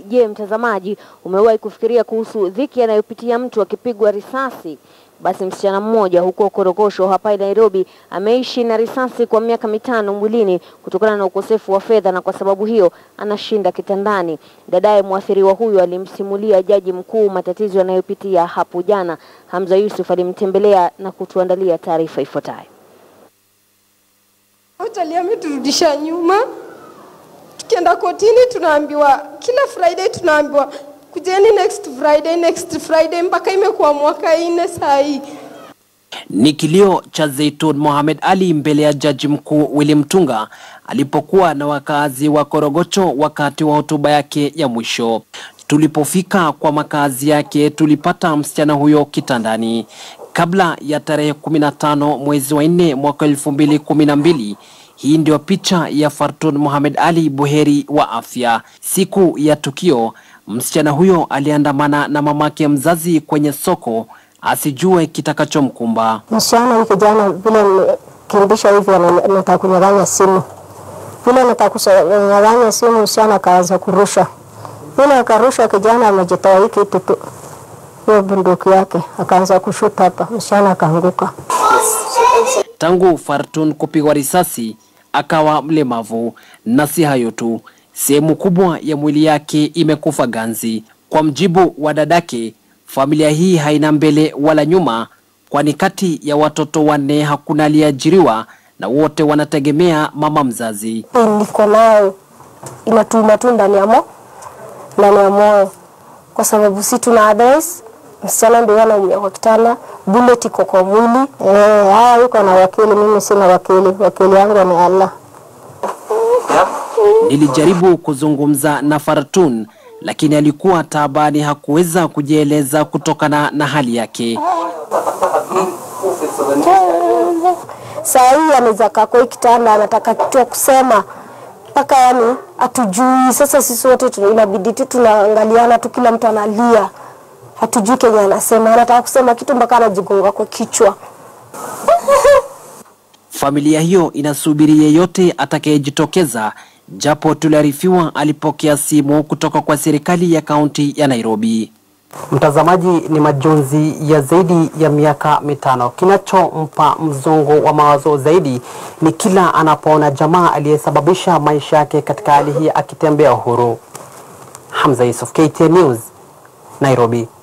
Je, mtazamaji, umewahi kufikiria kuhusu dhiki anayopitia mtu akipigwa risasi? Basi msichana mmoja huko Korogosho hapa Nairobi ameishi na risasi kwa miaka mitano mwilini kutokana na ukosefu wa fedha, na kwa sababu hiyo anashinda kitandani. Dadaye mwathiriwa huyo alimsimulia jaji mkuu matatizo yanayopitia hapo jana. Hamza Yusuf alimtembelea na kutuandalia taarifa ifuatayo. Hoteli ameturudisha nyuma. Tukienda kotini tunaambiwa kila Friday tunaambiwa kujeni next Friday, next Friday mpaka imekuwa mwaka nne saa hii. Ni kilio cha Zaitun Mohamed Ali mbele ya jaji mkuu Willy Mutunga alipokuwa na wakazi wa Korogocho wakati wa hotuba yake ya mwisho. Tulipofika kwa makazi yake, tulipata msichana huyo kitandani. Kabla ya tarehe 15 mwezi wa 4 mwaka 2012. Hii ndio picha ya Fartun Mohamed Ali buheri wa afya. Siku ya tukio, msichana huyo aliandamana na mamake mzazi kwenye soko asijue kitakachomkumba. Msichana huyu kijana vile kimbisha hivi anataka kunyang'anya simu, vile anataka kunyang'anya simu, msichana akaanza kurusha, vile akarusha, kijana amejitoa hii kitu tu, hiyo bunduki yake, akaanza kushuta hapa, msichana akaanguka. Tangu Fartun kupigwa risasi akawa mlemavu, na si hayo tu, sehemu kubwa ya mwili yake imekufa ganzi. Kwa mjibu wa dadake, familia hii haina mbele wala nyuma, kwani kati ya watoto wanne hakuna aliyeajiriwa na wote wanategemea mama mzazi. Niko nayo inatuma tu ndani ya mo ndani ya moyo, kwa sababu si tuna advice msichana ndio anaumia kwa kitanda, bullet iko kwa mwili. Eh, haya yuko na wakili, mimi sina wakili, wakili yangu ni Allah. Nilijaribu kuzungumza na Fartun lakini alikuwa taabani, hakuweza kujieleza kutokana na hali yake. Saa hii anaweza kaa kwa hii kitanda, anataka kitu ya kusema mpaka yani hatujui. Sasa sisi wote tuna- inabidi tu tunaangaliana tu, kila mtu analia, hatujui kenye anasema. Anataka kusema kitu mpaka anajigonga kwa kichwa. Familia hiyo inasubiri yeyote atakayejitokeza, japo tuliarifiwa alipokea simu kutoka kwa serikali ya kaunti ya Nairobi. Mtazamaji, ni majonzi ya zaidi ya miaka mitano. Kinachompa mzongo wa mawazo zaidi ni kila anapoona jamaa aliyesababisha maisha yake katika hali hii akitembea uhuru. Hamza Yusuf, KTN News, Nairobi.